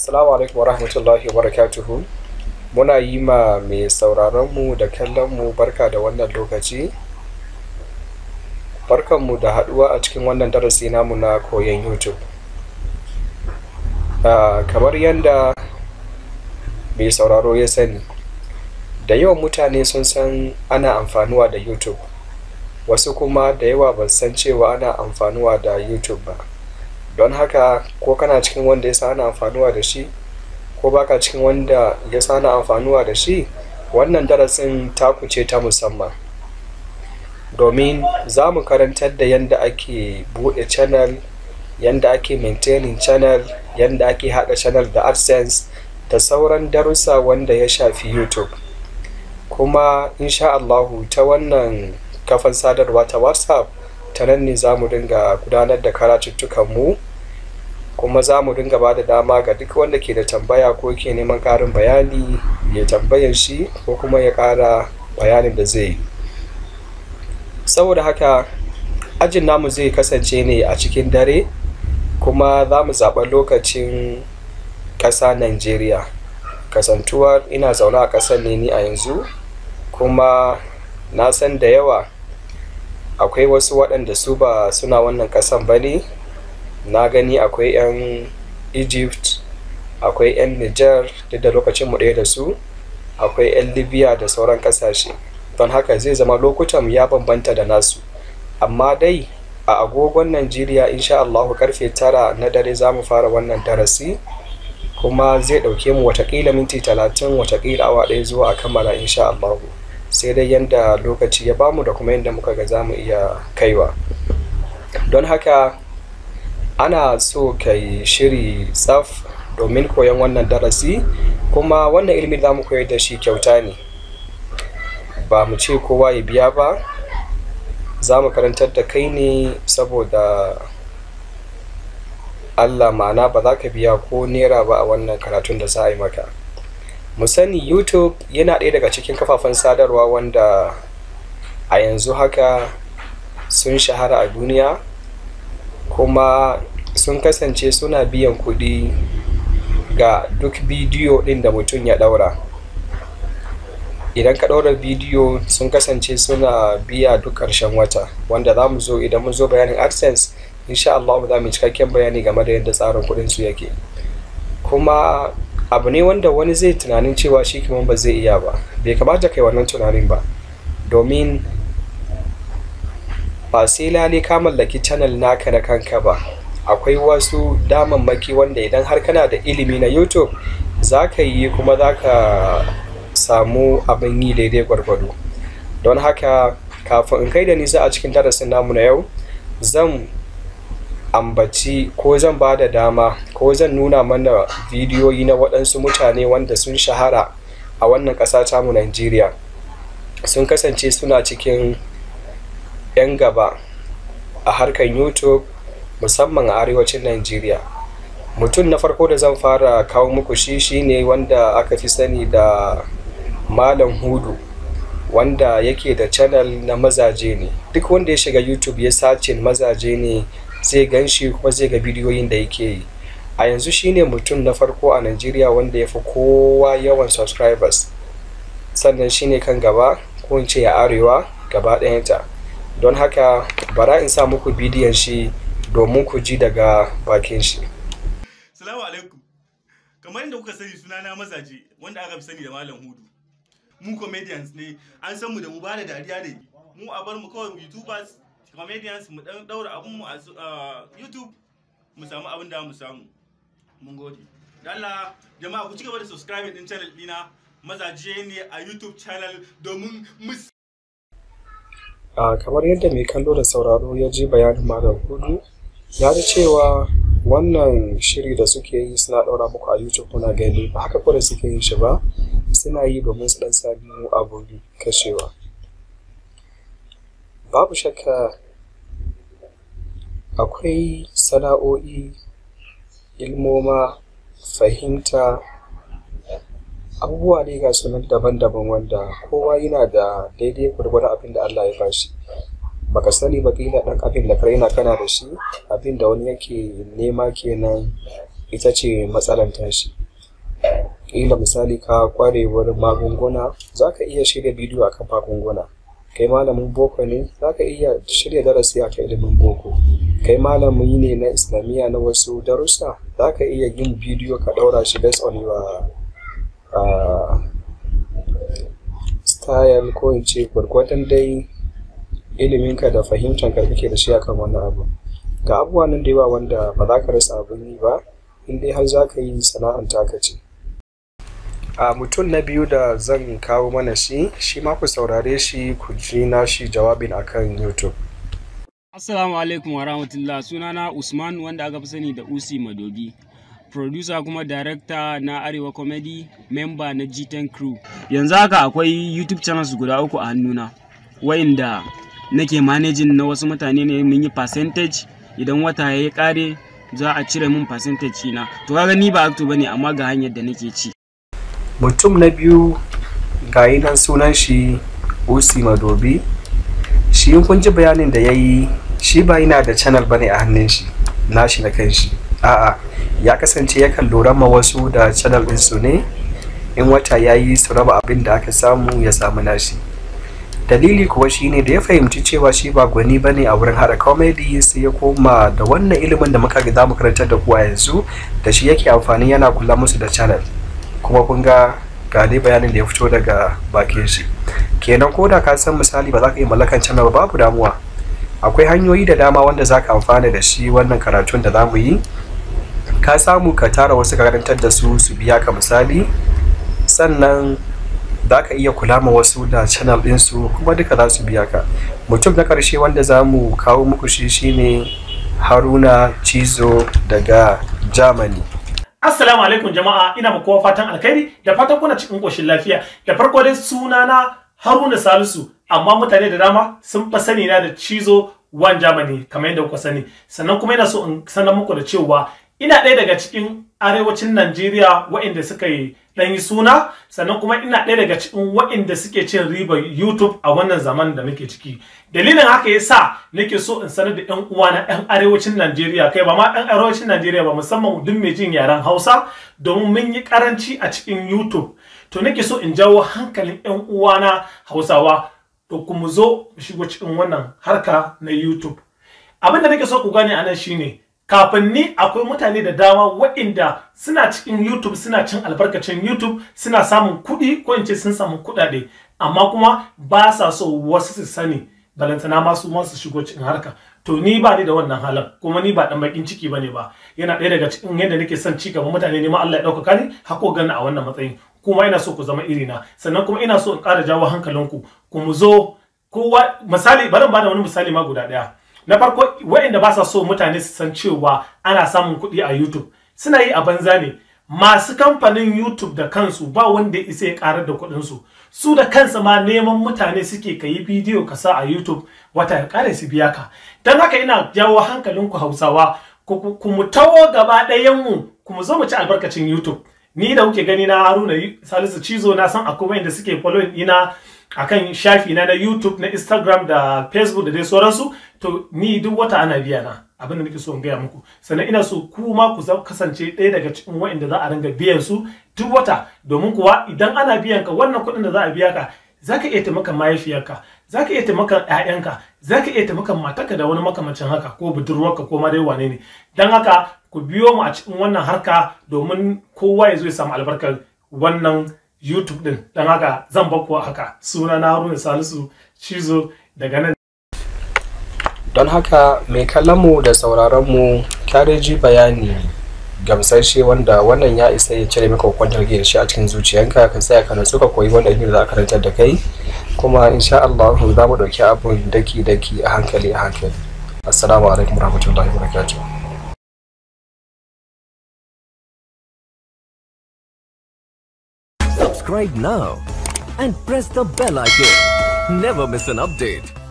Assalamu alaikum wa rahmatullahi wa barakatuhu. Muna yi ma mai sauraronmu da kallonmu barka da wannan lokaci. Barkanmu da haɗuwa a cikin wannan darasi namu na koyon YouTube. Uh, kamar yadda mai sauraro ya sani, da yawan mutane sun san ana amfanuwa da YouTube. Wasu kuma da yawa ba san cewa ana amfanuwa da YouTube ba. Don haka ko kana cikin wanda ya san ana amfanuwa da shi, ko baka cikin wanda ya san ana amfanuwa da shi, wannan darasin taku ce ta musamman. Domin za mu karantar da yadda ake buɗe channel, yadda ake maintaining channel, yadda ake haɗa channel da AdSense da sauran darussa wanda ya shafi YouTube. Kuma insha Allahu ta wannan kafan sadarwa ta WhatsApp ta nan ne za mu dinga gudanar da karatuttukanmu kuma za mu dinga ba da dama ga duk wanda ke da tambaya ko ke neman ƙarin bayani ya tambayan shi ko kuma ya ƙara bayanin da zai yi. Saboda haka ajin namu zai kasance ne a cikin dare kuma za mu zaɓa lokacin ƙasa Najeriya. Kasantuwar ina zaune a ƙasar ne ni a yanzu kuma na san da yawa akwai wasu waɗanda su ba suna wannan ƙasan ba ne. Na gani akwai 'yan Egypt, akwai 'yan Niger duk da lokacin mu ɗaya da su, akwai 'yan Libya da sauran ƙasashe. Don haka zai zama lokutan ya bambanta da nasu. Amma dai a agogon Najeriya insha Allahu karfe tara na dare za mu fara wannan darasi kuma zai ɗauke mu watakila minti talatin watakila awa ɗaya zuwa a kammala insha Allahu. Sai dai yanda lokaci ya bamu da kuma yanda muka ga za mu iya kaiwa. Don haka ana so ka yi shiri tsaf domin koyon wannan darasi kuma wannan ilimin za mu koyar da shi kyauta ne. Ba mu ce kowa ya biya ba, za mu karantar da kai ne saboda Allah ma'ana ba za ka biya ko naira ba a wannan karatun da za a yi maka. Mu sani YouTube yana ɗaya daga cikin kafafen sadarwa wanda a yanzu haka sun shahara a duniya kuma sun kasance suna biyan kuɗi ga duk bidiyo ɗin da mutum ya ɗaura. Idan ka ɗaura bidiyo sun kasance suna biya duk ƙarshen wata wanda za mu zo idan mun zo bayanin AdSense insha Allah za mu cikakken bayani game da yadda tsarin kuɗin su yake. Kuma abu ne wanda wani zai tunanin cewa shi kamar ba zai iya ba. Bai kamata kai wannan tunanin ba. Domin ba sai lale ka mallaki channel naka na kanka ba. Akwai wasu damammaki wanda idan har kana da ilimi na YouTube za ka yi kuma za ka samu abin yi daidai gwargwado. Don haka kafin in kai da nisa a cikin darasin namu na yau, zan ambaci ko zan ba da dama ko zan nuna mana bidiyoyi na waɗansu mutane wanda sun shahara a wannan ƙasa tamu Najeriya. Sun kasance suna cikin 'yan gaba a harkar YouTube musamman a arewacin Najeriya. Mutum na farko da zan fara kawo muku shi shine wanda aka fi sani da Malam Hudu wanda yake da channel na mazaje ne. Duk wanda ya shiga YouTube ya sacin mazaje ne zai gan shi kuma zai ga bidiyoyin da yake yi. A yanzu shine mutum na farko a Najeriya wanda ya fi kowa yawan subscribers. Sannan shine kan gaba ko in ce a arewa gaba ɗayanta. Don haka bara in sa muku bidiyon shi domin ku ji daga bakin shi. Salamu alaikum. Kamar yadda kuka sani sunana mazaje wanda aka fi sani da Malam Hudu. Mu comedians ne, an san mu da mu ba da dariya ne. Mu a bar mu kawai YouTubers, comedians mu dan daura abun mu a YouTube mu samu abin da mu samu. Mun gode. Allah jama'a ku ci gaba da subscribing din channel dina mazaje ne a YouTube channel domin mu Uh, kamar yadda mai kallo da sauraro ya ji bayanin Malam Hudu, ya ji cewa wannan shiri da suke yi suna ɗaura muku a YouTube kuna gani ba haka kawai suke yin shi ba suna yi domin su ɗan sami abu kashewa. Babu shakka akwai sana'o'i, ilmoma, fahimta, abubuwa ne ga sunan daban-daban wanda kowa yana da daidai gwargwadon abin da Allah ya bashi baka sani ba kila dan abin da kai na kana da shi abin da wani yake nema kenan ita ce matsalar tashi ƙila misali ka ƙware wurin magunguna za ka iya shirya bidiyo akan magunguna kai malamin boko ne za ka iya shirya darasi a kan ilimin boko kai malami ne na islamiyya na wasu darussa za ka iya yin bidiyo ka ɗaura shi based on your uh, style ko in ce gwargwadon dai iliminka da fahimtanka kake da shi akan wannan abu ga abubuwa nan da yawa wanda ba za ka rasa abin yi ba in dai har za ka yi sana'an taka ce a mutum na biyu da zan kawo mana shi shi ma ku saurare shi ku ji na shi jawabin akan youtube Assalamu alaikum wa rahmatullah sunana Usman wanda aka fi sani da Usi Madogi. Producer kuma director na Arewa Comedy, member na G10 Crew. Yanzu haka akwai YouTube channels guda uku a hannuna, wayanda nake managing na wasu mutane ne mun yi percentage idan wata ya yi kare za a cire min percentage na. To kaga ni ba acto bane amma ga hanyar da nake ci. mutum na biyu ga nan sunan shi usi madobi shi in kun ji bayanin da ya yi shi ba yana da channel bane a hannun shi nashi na kanshi a'a ya kasance yakan lura ma wasu da channel ɗinsu ne in wata ya yi su raba abin da aka samu ya samu nashi dalili kuwa shine da ya fahimci cewa shi ba gwani bane a wurin haɗa comedy sai ya koma da wannan ilimin da muka ga za mu karantar da kuwa yanzu da shi yake amfani yana kula musu da channel kuma kun ga ga dai bayanin da ya fito daga bakin shi kenan ko da ka san misali ba za ka yi mallakan channel ba babu damuwa akwai hanyoyi da dama wanda za ka amfana da shi wannan karatun da za mu yi ka samu ka tara wasu ka karantar da su su biya ka misali sannan za ka iya kula ma wasu da channel ɗinsu kuma duka za su biya ka mutum na ƙarshe wanda za mu kawo muku shi shine haruna cizo daga germany Assalamu alaikum jama'a ina muku kowa fatan alkhairi da fatan kuna cikin koshin lafiya da farko dai sunana Haruna Salisu amma mutane da dama sun fa sani na da cizo one Germany kamar yadda kuka sani sannan kuma ina so in sanar muku da cewa ina ɗaya daga cikin arewacin Najeriya waɗanda suka yi ɗan yi suna sannan kuma ina ɗaya daga cikin waɗanda suke cin ribar YouTube a wannan zaman da muke ciki dalilin haka ya sa nake so in sanar da 'yan uwa na 'yan arewacin Najeriya kai ba ma 'yan arewacin Najeriya ba musamman duk mai jin yaren Hausa domin mun yi karanci a cikin YouTube to nake so in jawo hankalin 'yan uwa na Hausawa to kuma zo mu shigo cikin wannan harka na YouTube abin da nake so ku gane anan shine kafin ni akwai mutane da dama waɗanda suna cikin YouTube suna cin albarkacin YouTube suna samun kuɗi ko in ce sun samu kuɗaɗe amma kuma ba sa so wasu su sani balantana ma su ma su shigo cikin harka to ni ba ni da wannan halin kuma ni ba dan bakin ciki bane ba yana ɗaya daga cikin yadda nake son ci gaba mutane ne ma Allah ya ɗaukaka ni hako gani a wannan matsayin kuma ina so ku zama irina sannan kuma ina so in ƙara jawo hankalinku ku mu zo kowa misali bari ba da wani misali ma guda ɗaya na farko waɗanda ba sa so mutane su san cewa ana samun kuɗi a YouTube suna yi a banza ne masu kamfanin YouTube da kansu ba wanda ya isa ya karar da kuɗinsu su da kansa ma neman mutane suke ka yi bidiyo ka sa a YouTube wata ya kare su biya ka don haka ina jawo hankalinku Hausawa ku mu tawo gaba ɗayan mu ku mu zo mu ci albarkacin YouTube ni da kuke gani na Haruna Salisu Cizo na san akwai wanda suke following ina akan shafi na na YouTube na Instagram da Facebook da dai sauransu to ni duk wata ana biya na abin da nake so in gaya muku sannan ina so ku ma ku kasance ɗaya daga cikin waɗanda za a ringa biyan su duk wata domin kuwa idan ana biyan ka wannan kuɗin da za a biya ka zaka iya taimakon mahaifiyarka zaka iya taimakon ƴaƴanka zaka iya taimakon matarka da wani makamancin haka ko budurwarka ko ma dai wane ne dan haka ku biyo mu a cikin wannan harka domin kowa ya zo ya samu albarkar wannan YouTube din don haka zan bakku haka suna na Haruna Salisu Cizo daga nan don haka mai mu da sauraronmu ji bayani gamsashe wanda wannan ya isa ya cire maka kwantar da shi a cikin zuciyanka ka tsaya ka natsu ka koyi wanda da za a karantar da kai kuma insha Allah za mu ɗauki abun daki daki a hankali a hankali assalamu alaikum warahmatullahi wabarakatuh subscribe now and press the bell icon. Never miss an update.